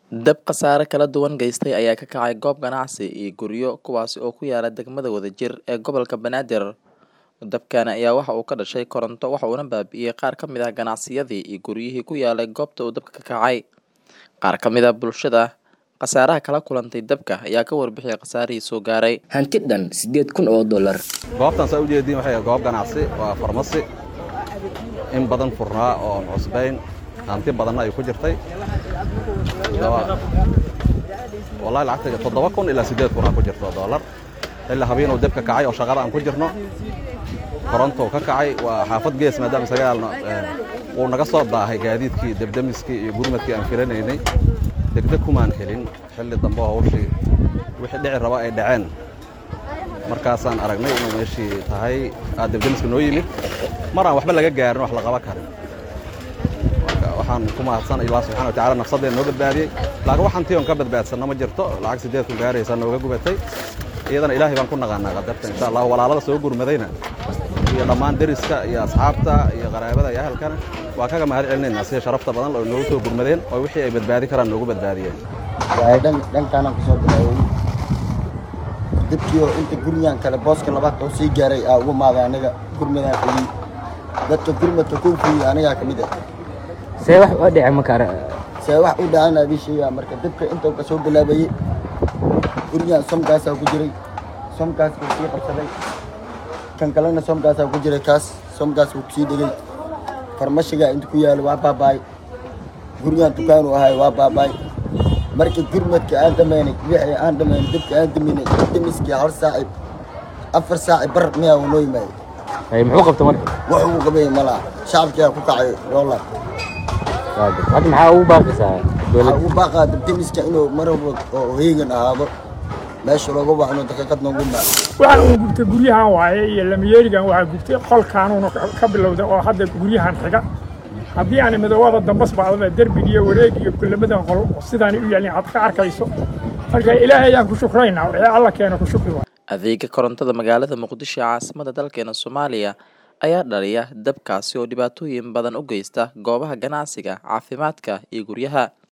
Dab khasaare kala duwan geystay ayaa ka kacay goob ganacsi iyo guryo kuwaas oo ku yaala degmada Wadajir ee gobolka Banaadir. Dabkan ayaa waxa uu ka dhashay koronto wuxuuna baabi'iyay qaar ka mid ah ganacsiyadii iyo guryihii ku yaalay goobta uu dabka ka kacay. Qaar ka mid ah bulshada khasaaraha kala kulantay dabka ayaa ka warbixiyay khasaarihii soo gaaray. hanti dhan siddeed kun oo dollar goobtan saa ujeediin waxay ahayd goob ganacsi waa farmasi in badan furnaa oo cusbayn hanti badanna ay ku jirtay Daba- wallahi lacagta toddoba kun ilaa siddeed kun aa ku jirto dollar ilaa habeen uu dabka kacay oo shaqada aan ku jirno korontou ka kacay waa xaafad gees maadaama sagaalna eh, wuu naga soo daahay gaadiidkii debdemiskii iyo gurmadkii aan filanaynay degdeg kumaan helin xilli dambe oo hawshii wixii dhici raba ay dhaceen markaasaan aragnay inuu meeshii tahay aa debdemiska noo yimid mar aan waxba laga gaarin wax la qaban karin marka waxaan ku mahadsan ilaa subxana wa tacaala nafsadeen noo badbaadiyey laakiin waxaan tii on ka badbaadsanna ma jirto lacag siddeed kun gaaraysa nooga gubatay iyadana ilaahay baan ku naqaanaa qadarta insha allah walaalada soo gurmadayna iyo dhammaan deriska iyo asxaabta iyo qaraabada iyo ahalkana waa kaga mahad celinaynaa sida sharafta badan oo noogu soo gurmadeen oo wixii ay badbaadi karaan noogu badbaadiyeen waay dhan dhankaanaan kusoo bilaaway dadkii oo inta guryahan kale booska labaad oo sii gaaray aa ugu maaday aniga gurmadaan fuliyey dadka gurmadka kuu fuliyey anigaa ka mid ah see wax oo dhici ma kara see wax u dhacana adii sheegaa marka dabka intuu ka soo bilaabayey guryahan somkaasaa ku jiray somkaas buu sii qabsaday kan kalena somkaasaa ku jiray kaas somkaas buu kusii dhegay farmashigaa inta ku yaalo waa baaba'ay guryahan dukaanuu ahay waa baaba'ay markii gurmadka aan dhamaynay wixii aan dhamaynay dabka aan daminay demiskii hal saaci afar saaci bar miyaa uu noo yimaaday Ay, muxuu qabta marka wax uu qabay malaha shacabkiyaa ku kacay doolar hadda maxaa ugu baaqaysaa waxaa dowladda ugu baaqaa dabdemiska inuu mar walba oo heegan ahaado meesha looga waxno daqiiqad noogu maa waxaan uu gubtay guryahan waaye iyo lamayeerigan waxaa gubtay qolkaanuuna ka bilowday oo hadda guryahan xiga haddii aan midoobada dambas bacdaba derbigiiyo wareegiyo kulamadan qol sidaani u yaalin aad ka arkayso marka ilaahay ayaan ku shukraynaa wixii alla keena ku shukri waay Adeega korontada magaalada Muqdisho ee caasimadda dalkeena Soomaaliya ayaa dhaliya dabkaasi oo dhibaatooyin badan u geysta goobaha ganacsiga, caafimaadka iyo guryaha.